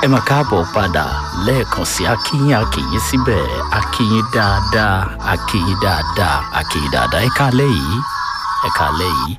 ẹ mà káàbọ̀ padà lẹ́ẹ̀kan sí akínyìn akínyìn síbẹ̀ akínyìn dáadáa akínyìn dáadáa akínyìn dáadáa ẹ kálẹ̀ yìí ẹ kálẹ̀ yìí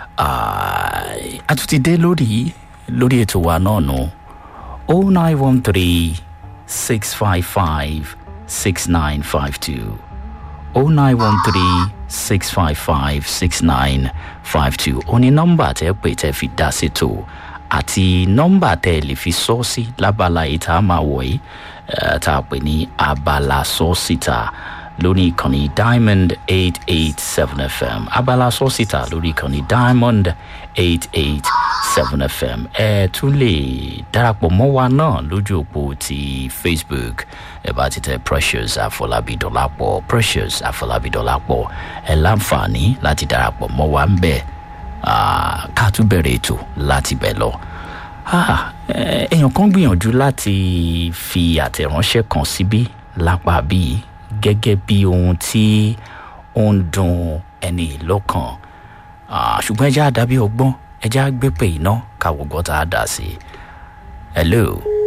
a tún ti dé lórí lórí ètò wa náà nù o nine one three six five five six nine five two o nine one three six five five six nine five two ó ní nọ́mbà tẹ́ pè tẹ́ fi dá sí tó àti nọ́mbà tẹ́ ẹ lè fi sọ́ sí lábala yìí tá a máa wọ̀ yìí tá a pè ní abala sọ́sìtà lórí ìkànnì diamond eight eight seven fm abala sọ́sìtà lórí ìkànnì diamond eight eight seven fm ẹ tún lè darapọ̀ mọ́ wa náà lójú òpó ti facebook ẹ bá ti tẹ precious àfọlábí dọ́làpọ̀ precious àfọlábí dọ́làpọ̀ ẹ láǹfààní láti darapọ̀ mọ́ wa ń bẹ̀ ká tún bẹ̀rẹ̀ ètò láti bẹ̀ lọ. èèyàn kan gbìyànjú láti fi àtẹ̀ránṣẹ́ kan síbí lápá bíi gẹ́gẹ́ bí ohun tí ó ń dun ẹni lọ́kàn ṣùgbọ́n ẹja àdàbí ọgbọ́n ẹja gbé pé iná káwọ́ gbọ́ tá a dà sí. hello.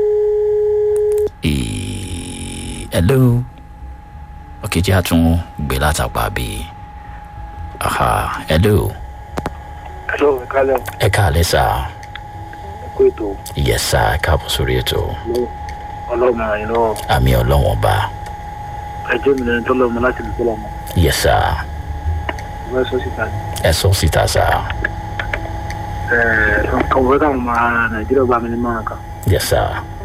hello. ok jẹ́ àtún gbé látàpá bíi. hello. hello ẹ kálẹ̀ ẹ káàlẹ́ sá. ẹ kó ètò yẹ sá ẹ káàbọ̀ sórí ètò. ọlọ́mọ àyìn náà àmì ọlọ́wọ́n bá. ẹjọ́ mi lẹ́ni tó lọ́mọ láti lè tó lọ́mọ yẹ sá ìwé sọ síta ni. ẹ sọ síta sá. ẹ̀ẹ́d kan fẹ́ káwọn ọmọ nàìjíríà gbà mí ní mọ́ràn kan yẹ sá.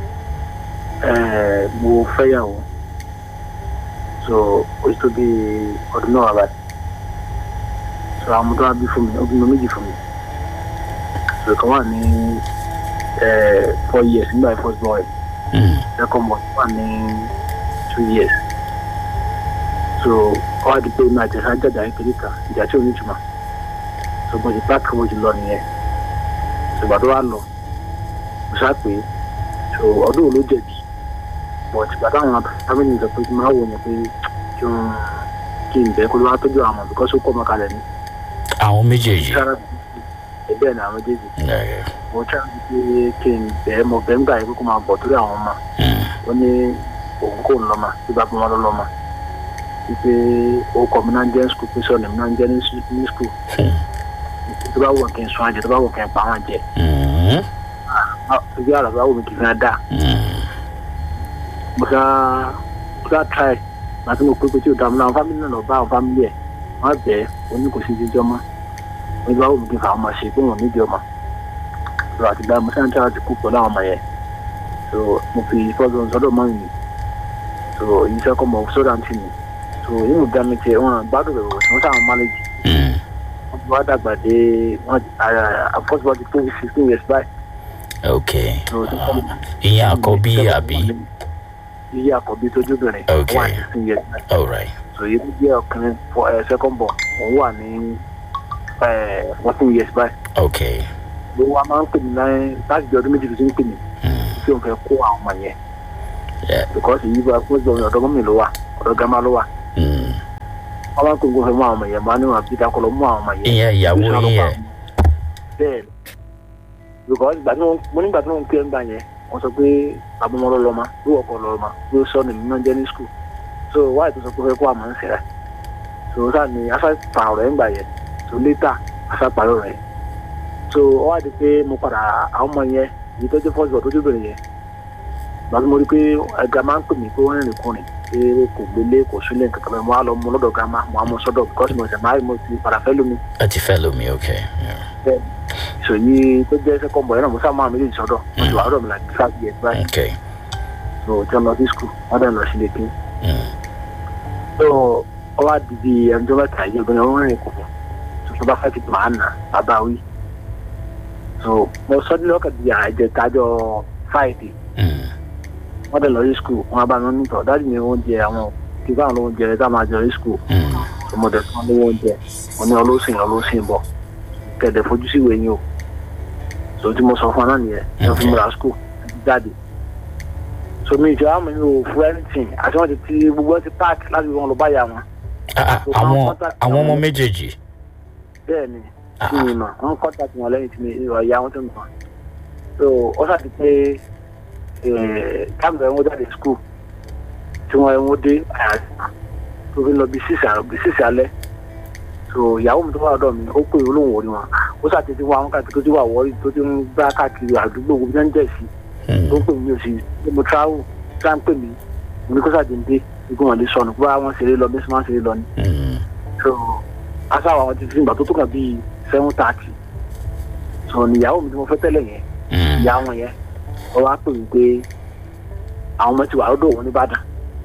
ẹ̀ẹ́ mo fẹ́yàwó so ó ti tó bí ọdún náà wà báyìí so àwọn ọmọ tó wá bí fún mi ó bí mo méjì fún mi so ìkan wà ní ẹ̀ẹ́ four years nígbà yẹn first boy Mm. second boy wà ní two years so ó wá di pé mi àti ẹ̀sán jàjà kékeré kan ìjà tí ò ní ìtumọ̀ so mo ti páàkì mo ti lọ nìyẹn so ìgbà tó wá lọ mo sá pé so ọdún wo ló jẹ̀bi but ìgbà táwọn family sọ pé kí n máa wò yẹn pé kí n kí n bẹ́ẹ̀ kó ló wá tọ́jú àwọn ọmọ because ó kọ́ ọmọ kalẹ̀ ní àwọn méjèèjì. sára ẹgbẹ́ ní àwọn méjèèjì ẹ, mo ṣáà ń pé kí n bẹ́ẹ̀ mo bẹ́ẹ̀ ń gbà yẹn pé kó máa bọ̀ torí àwọn ọmọ mm, ó ní òun kò ń lọ́mọ tí bàbá wọn ló lọ́mọ wípé orúkọ mi náà ń jẹ́ skul pé sọ̀nà mi náà ń jẹ́ ní s- ní skul mm, tó bá wọ̀ kí n sun àjẹ tó bá wọ̀ kí n pa àwọn jẹ mm, ibi àrà tó bá wù mí kì í fi hàn dá mm. mo sá mo sá try màtí mo pé pé tí o dààmú náà àwọn fámìlì náà lọ bá àwọn fámìlì ẹ̀ wọ́n bẹ̀ ẹ́ ó ní kò sí jíjọ́ mọ́ mo ní bá wù mí kí n fa àwọn ọmọ ṣe pé wọ́n nídìí ọmọ so àti gba mo sáà ń tẹ́wọ́ ti kú pẹ̀lú àwọn ọmọ yẹn so mo fi fọ́sọ̀ sọ́dọ̀ mọ́ mi so èyí sẹ́kọ̀ mọ̀ sọ́dọ̀ àǹtí mi so yìí mo dá mi tiẹ̀ wọn gbádùn rẹ̀ wọ̀ wọ́n sáà máléjì Mm. wọ́n ti wá dàgbà dé wọ́n àfọ́sọ̀ ti tó sixteen years báyìí ok so ti kọ́ mi ìyẹn àkọ́bí àbí iye àkọ́bí tójú obìnrin Okay. wà ní sixteen years báyìí alright so yìí tó jẹ́ ọkùnrin fọ ẹ second born òun wà ní fourteen years báyìí ok ló wá máa ń pè mí láyé láti di ọdún méjì tó ti ń pè mí mm, tí òun fẹ́ kó àwọn ọmọ yẹn yeah, because èyí bá fún ìgbọ̀n ọ̀dọ́ mọ́mì ló wà ọ̀dọ́ gàmá ló wà mm. wọ́n máa ń pè mí kó fẹ́ mú àwọn ọmọ yẹn máa níwọ̀n bí dákọ̀ lọ mú àwọn ọmọ yẹn ìyẹn ìyàwó Bí sọ́dọ̀ yín pa yẹn àwọn- bẹ́ẹ̀ ni because ìgbà tí wọ́n mo nígbà tí wọ́n ń pè ń gbà yẹn wọ́n sọ pé bàbá ọmọ lọ́lọ́mọ ló wọ̀kọ̀ lọ́lọ́mọ ló sọ ní mímọ́ jẹ́ ní school so wáyé tó sọ pé ó fẹ́ kó àmọ́ ń sẹ́rẹ̀ so sáà ni afa pa ọ̀rọ̀ ẹ̀ ń gbà yẹn so later afa parí ọ̀rọ̀ ẹ̀ so ó wá di pé mo padà àwọn ọmọ yẹn èyí tó jẹ́ first born tó jẹ́ obìnrin yẹn ìgbà tí mo rí pé ẹ̀gá máa ń pè mí pé wọ́n rìnrìn kùnrin pé kò gbélé kò sílẹ̀ nǹkan kan bẹ́ẹ̀ mo á lọ mú lọ́dọ̀ gàmá mo á mú sọ́dọ̀ because mo ṣẹ̀ máa mo ti padà fẹ́ lómi ẹ ti fẹ́ lómi ok yeah. ìṣòyí tó jẹ́ second boy náà mo sáà máa méjèèjì sọ́dọ̀ mo ti wà lọ́dọ̀ mi láti five years báyìí ok so tí wọ́n lọ sí school wọ́n dẹ̀ lọ sí lẹ́kí mm, so ó wá di bí ẹni tó mẹ́ta yìí obìnrin ọ̀hún rìn kò fún so tó bá fẹ́ ti máa nà bàbá wí so mo sọ ní lọ́kàn di àjẹ tájọ friday mm, wọ́n dẹ̀ lọ sí school wọ́n bá mi nítọ̀ dájú ní oúnjẹ àwọn kí báwọn oúnjẹ tá a máa jẹ sí school mm. so mo dẹ̀ fún wọn ní oúnjẹ mo ní ọlọ́sìn ọlọ́sìn bọ̀ kẹ̀dẹ̀ fojú sí ìwé yín o so tí mo sọ fún ọ náà nìyẹn ẹ fún mi ra school ẹ ti jáde so mi ìjọ àmì mi ò fún anything àti wọn ti ti gbogbo ẹ ti park láti wọn lọ báyà wọn Ah, ah, àwọn àwọn ọmọ méjèèjì bẹ́ẹ̀ ni Ah, kí ni mà wọn contact wọn lẹ́yìn tí mi ìrọ̀ ìyá wọn tó mi kàn so ó ṣàti pé táàmù ẹ̀ wọ́n jáde skul tí wọ́n ẹ̀ wọ́n dé àyàtọ̀ tó fi lọ bí sísè alẹ́ so ìyàwó mi tó wà lọ́dọ̀ mi ó pè olóhùn orí wọn ó ṣàtẹ̀tí wọn àwọn káàkiri tó ti wà wọ́ọ́rì tó ti ń gbá káàkiri àdúgbò gbogbo náà ń jẹ̀ sí tó ń pè mí ò sí mo travel tí wọ́n ń pè mí mo ní kó ṣàdédé igun wọn lè sọnù bó àwọn ṣeré lọ bí wọ́n ṣeré lọ ni so aṣáwọ̀ àwọn ti fi ìgbà tó tó kàn bíi seven thirty so ni ìyàwó mi tí mo fẹ́ tẹ́lẹ̀ yẹn ìyá wọn yẹn wọ́n wá pè mí pé àwọn ọmọ ti wà lọ́dọ̀ òun nìbàdàn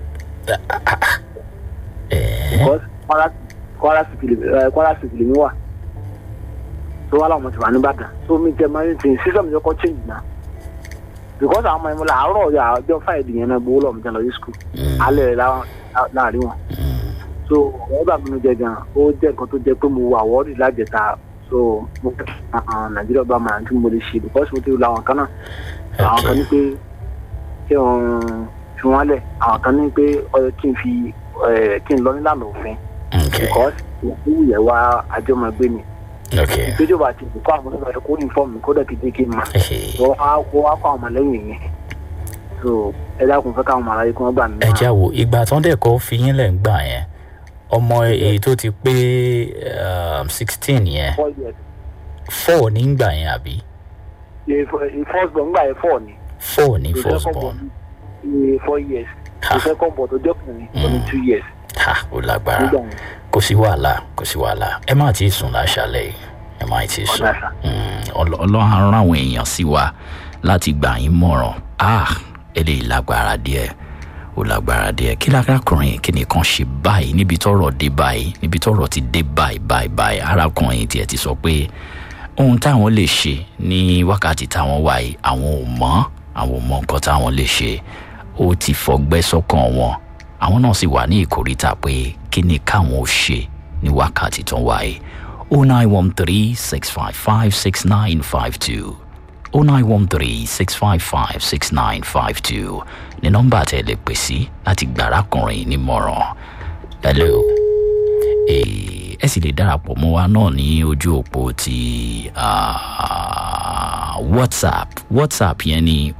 because kwara kwara state lèmi wà tó wà láwọn ọmọ ti wà nìbàdàn so mi jẹ máa ń tì sísọ mi kọ́ change náà because àwọn ọmọ yẹn mo là àárọ̀ yà ọjọ́ friday yẹn náà gbowó lọ́mọ jẹ́ lọ sí school alẹ́ rẹ̀ láàrin wọn so wọ́n bá mi jẹ gan ó jẹ́ nǹkan tó jẹ́ pé mo wà wọ́ọ̀rì lájẹta so mo fẹ́ nàìjíríà bá máa tí mo lè ṣe because mo ti la àwọn kan náà àwọn kan ní pé kí wọ́n fi wọ́n lẹ̀ àwọn kan ní pé ọyọ kí n fi kí n lọ nílànà òfin because ìwú yẹn wá àjọmọ̀gbé ni ìgbéjọba àti ìkọ́ àwọn ọmọ ẹ̀kọ́ ní fọ́ọ̀mù kó dẹ̀ kéde kí n mà wọ́n wá kó àwọn ọmọlẹ́yìn yẹn so ẹ dákun fẹ́ káwọn màláyé kí wọ́n gbà mí. ẹ já wo ìgbà tó ń dẹ̀kọ́ fi yín lẹ̀ ń gbà yẹn ọmọ èyí tó ti pé sixteen yẹn four ní gbà yẹn àbí. first born gbà yẹn four ni. four ní first born. four years the second born tó jọkùnrin tó ní two years. ha ó lágbára kò sí wàhálà kò sí wàhálà ẹ má ti sùn láṣálẹ̀ yìí ẹ má ti sùn ọlọ́run á rán àwọn èèyàn sí wa láti gbà yín mọ̀ràn ah eléyìí lágbára díẹ̀ ó lágbára díẹ̀ kí lárakùnrin kí nìkan ṣe báyìí níbi tọ́rọ̀ dé báyìí níbi tọ́rọ̀ ti dé báyìí báyìí báyìí arákùnrin tiẹ̀ ti sọ pé ohun táwọn lè ṣe ní wákàtí táwọn wà yìí àwọn ò mọ̀ àwọn ò mọ̀ nǹkan táwọn lè ṣe ó ti fọgbẹ́ sọ́kàn wọn àwọn náà sì wà ní ìkórìtà pé kí ni káwọn ò ṣe ní wákàtí tó ń wà yìí oh nine one three six five five six nine five two. 0913-655-6952 ní nọ́mbà tẹ́ lè pè sí láti gbàrákùnrin nímọ̀ràn. hello ẹ sì lè darapọ̀ mọ́ wa náà ní ojú òpó ti whatsapp whatsapp yẹn ní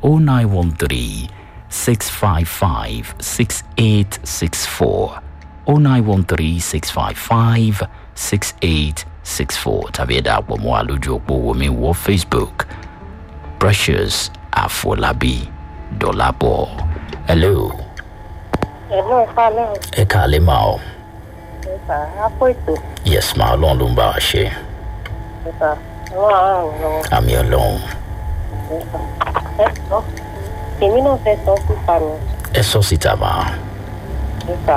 0913-655-6864 0913-655-6864 tàbí ẹ darapọ̀ mọ́ wa lójú òpó wòmí wọ facebook. Precious Afolabi Dolapo. Hello. Hello, Falẹ́. Ẹ káàlẹ́ máa ọ. Ẹ̀sà, àpò ètò. Yes, máa ọlọ́run ló ń bá wa ṣe. Ẹ̀sà, wọ́n á ràn lọ́wọ́. Àmì ọlọ́run. Ẹ̀sà, ẹ sọ. Èmi náà fẹ́ sọ síta mi. Ẹ sọ síta máa. Ẹ̀sà,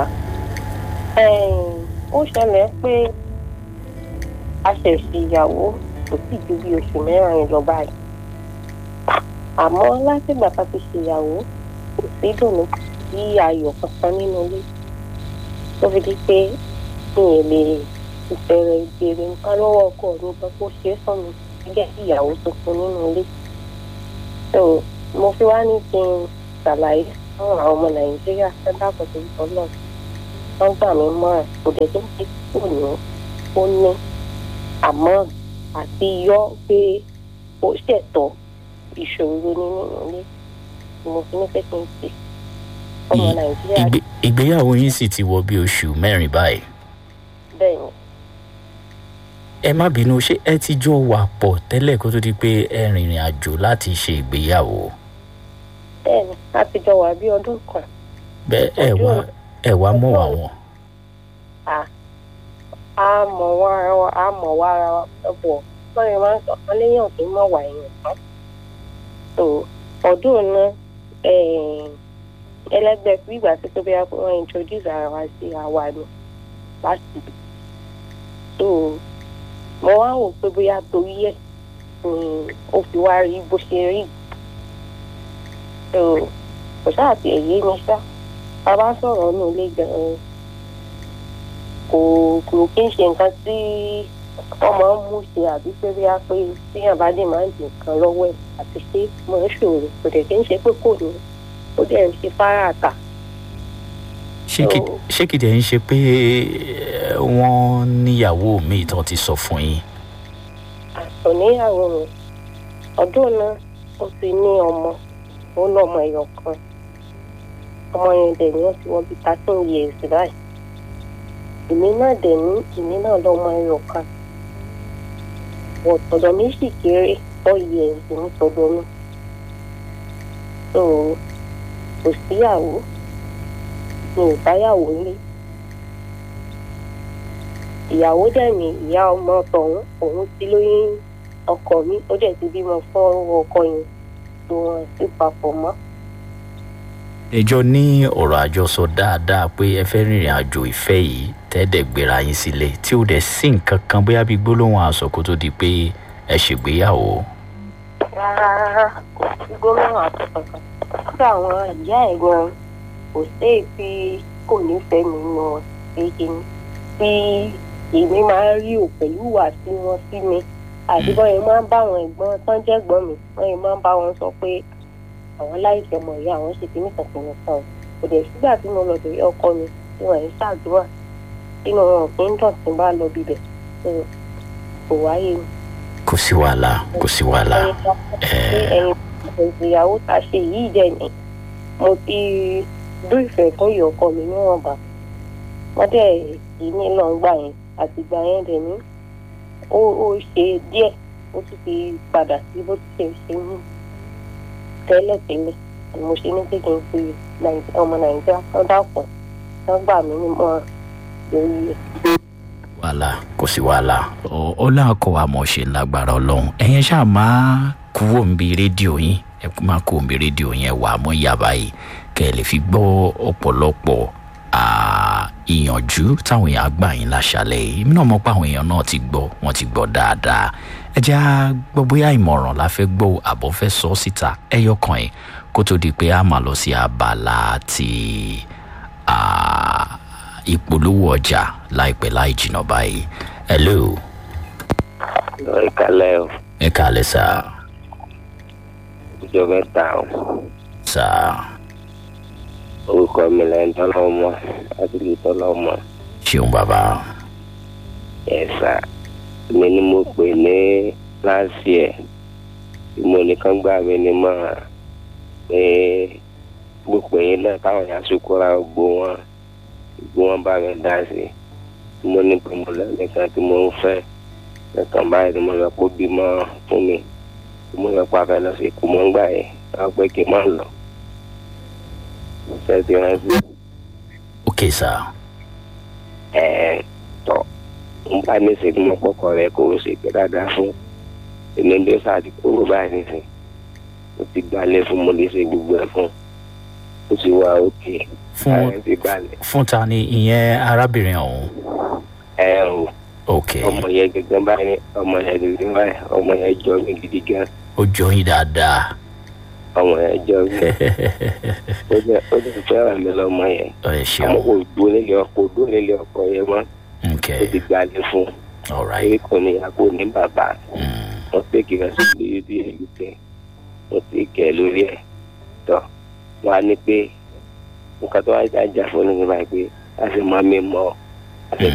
ó ṣẹlẹ̀ pé a ṣẹ̀ fi ìyàwó kò sì ju bí oṣù mẹ́rin lọ báyìí àmọ́ látìgbà tá a ti ṣèyàwó kò sí dùnú sí ayọ̀ kankan nínú ilé tó fi di pé mi ò lè ìbẹ̀rẹ̀ ìbéèrè nǹkan lọ́wọ́ ọkọ mi gan kó ṣe é fún mi gẹ́gẹ́ bí ìyàwó tuntun nínú ilé so mo fi wá ní kí n ṣàlàyé fún àwọn ọmọ nàìjíríà sẹ́dá pẹ̀lú ìtọ́lọ̀ wọ́n gbà mí mọ́ràn kò dẹ̀ tó ti kù ní ó ní àmọ́ àti yọ pé ó ṣẹ̀tọ́ ìṣòro nínú ilé mo fi ní pẹ́kí n pè ọmọ nàìjíríà. ìgbéyàwó yín sì ti wọ bí oṣù mẹ́rin báyìí. bẹ́ẹ̀ ni. ẹ má bínú ṣé ẹ ti jọ wà pọ̀ tẹ́lẹ̀ kó tó di pé ẹ rìnrìn àjò láti ṣe ìgbéyàwó. bẹ́ẹ̀ ni a ti jọ wà bí ọdún kan. bẹ́ẹ̀ ẹ wá ẹ wá mọ̀ wá wọn. a mọ̀ wá ara wa a mọ̀ wá ara wa bọ̀ lọ́yìn máa ń sọ kan léyàn kì í mọ̀ wá èèyàn tán so ọdún náà ẹlẹgbẹ́ fún ìgbà tí tóbi wọn introduce ara wa sí àwa ni láti so mo wá wò pé bóyá torí ẹ̀ ni ó fi wá rí bó ṣe rí so kò sáà ti ẹ̀yẹ mi ṣá a bá sọ̀rọ̀ nù lé gan-an kò kò kí n ṣe nǹkan tí wọ́n máa ń mú ṣe àbí pé bí a pé téèyàn bá dé máa ń dín nǹkan lọ́wọ́ ẹ̀ àti ṣé mo ń ṣòro kò dẹ̀ kí n ṣe pé kò ní ó dẹ̀ ń ṣe fáráàtà. ṣé kìdẹ̀ ń ṣe pé wọ́n níyàwó mi tán ti sọ fún yín. àtọ̀ níyàwó mi ọdún náà ó ti ní ọmọ ó lọ́mọ ẹ̀yọ̀ kan ọmọ yẹn dẹ̀ ni wọ́n ti wọ́n bí thirteen years báyìí èmi náà dẹ̀ ní èmi náà lọ́mọ ẹ̀yọ̀ kan ọ̀tọ̀dọ̀ mi sì kéré four years ní tọ̀dọ̀ mi so kò síyàwó mi ò báyàwó lé ìyàwó dẹ̀ ní ìyá ọmọ tọ̀hún òun ti lóyún ọkọ mi ó dẹ̀ ti bímọ fún ọkọ yẹn tó wọn sí papọ̀ mọ́. ẹjọ́ ní ọ̀rọ̀ àjọsọ dáadáa pé ẹ fẹ́ rìnrìn àjò ìfẹ́ yìí tẹ́ẹ̀dẹ̀ gbéra yín sílẹ̀ tí ó dẹ̀ sí nǹkan kan bóyá bíi gbólóhùn aṣọ kó tó di pé ẹ ṣègbéyàwó. rárá rárá kò sí gómìnà àtọ̀kọ̀kan kódà àwọn ìyá ẹ̀ gan kò sí èpè kò nífẹ̀ẹ́ mi nù ṣéṣe ni tí èmi máa ń rí ò pẹ̀lú ìwà tí wọ́n sí mi àti bọ́n yẹn máa ń bá àwọn ẹ̀gbọ́n tán jẹ́ ẹ̀gbọ́n mi wọ́n yẹn máa ń bá wọn sọ pé àwọn láìsí ọmọ ìyá àwọn ṣe kíní kan kìnìún kan kò dẹ̀ sígbà tí mo lọ bẹ̀rẹ̀ ọkọ mi tí wọ́n yẹn ṣàdúrà nínú wọn kì í dùn tí n bá lọ bíbẹ̀ kò wáyé mi. kò sí wàhálà kò sí wàhálà. ẹyin ìgbéyàwó tá a ṣe yìí dẹ̀ ni mo ti dún ìfẹ́ fún ìyá ọkọ mi níwọ̀nba wọ́n dẹ̀ yìí ní lọ́ngbà yẹn àtìgbà yẹn dẹ̀ ní ó ó ṣe díẹ̀ ó tún ti padà sí bó ti ṣe ṣe ní tẹ́lẹ̀tẹ́lẹ̀ mo ṣe ní pé kí n fi ọmọ nàìjíríà kan dàpọ̀ wọ́n gbà mí ní mọ́ lórí rẹ̀. wàhálà kò sí wàhálà ó láǹkó àmọ́ ṣe lágbára ọlọ́run ẹ̀yin ṣáà máa kúrò níbi rédíò yín ẹ máa kúrò níbi rédíò yẹn wà á mọ́ ìyàbá yìí kẹ́ ẹ lè fi gbọ́ ọ̀pọ̀lọpọ̀ ìyànjú táwọn èèyàn gbà yín láṣálẹ̀ yìí èmi náà mọ̀ pé àwọn èèyàn náà ti gbọ́ wọ́n ti gbọ́ dáadáa ẹ jẹ́ á gbọ́ bóyá ìmọ̀ràn la fẹ́ gbọ́ àbọ̀ fẹ́ sọ síta ẹyọ kan ẹ̀ kó tó di pé a máa lọ sí abala ti ìpolówó ọjà láìpẹ́ láì jìnnà báyìí hello. ẹ kálẹ̀ o. ẹ kálẹ̀ sá. ìjọ mẹ́ta o. sá. orúkọ mi lẹ́yìn tọ́lọ́mọ láti lè tọ́lọ́mọ. ṣeun bàbá. ẹ sá mi ni mo pè ní láti ẹ̀ tí mo nìkan gbà mí ní mọ́ pé mo pè yín náà táwọn yà sùkúrà gbó wọn gbó wọn bá mi dá sí tí mo ní pé mo lẹ́nìkan tí mo ń fẹ́ nǹkan báyìí tí mo lọ kó bímọ fún mi tí mo lọ pa fẹ́ lọ sí ikú mọ́ ń gbà yẹn wọ́n pé kí n má lọ. ṣé ti rántí. ok sá. ẹ ẹ tọ n bá ní ṣe kí mo kọkọ rẹ kó o ṣe pé dáadáa fún èmi bí ó sáà ti kúrò báyìí nísìn mo ti gbalẹ̀ fún mo lè ṣe gbogbo ẹ̀ fún ó ti wá òkè fún ti gbalẹ̀. fún ta ni ìyẹn arábìnrin ọ̀hún. ẹ o ok ọmọ yẹn gẹ́gẹ́ báyìí ọmọ yẹn gẹ́gẹ́ báyìí ọmọ yẹn jọ mí gidi gan ó jọ yín dáadáa. ọmọ yẹn jọ mí ó jẹ ó jẹ fẹ́ràn mi lọ́mọ yẹn ẹ àmọ́ ṣeun kò dúró nílé ọkọ dúró nílé ọkọ yẹn mọ́ ok ó ti gbalẹ̀ fún all torí right. kò ní àpò ní bàbá Mm. wọ́n pé kí n sì lórí bí èyí tẹ wọ́n ti kẹ̀ lórí ẹ̀ tọ́ wọ́n á ní pé nǹkan tó wá jà fún ní báyìí pé a sì máa mi mọ́ a sì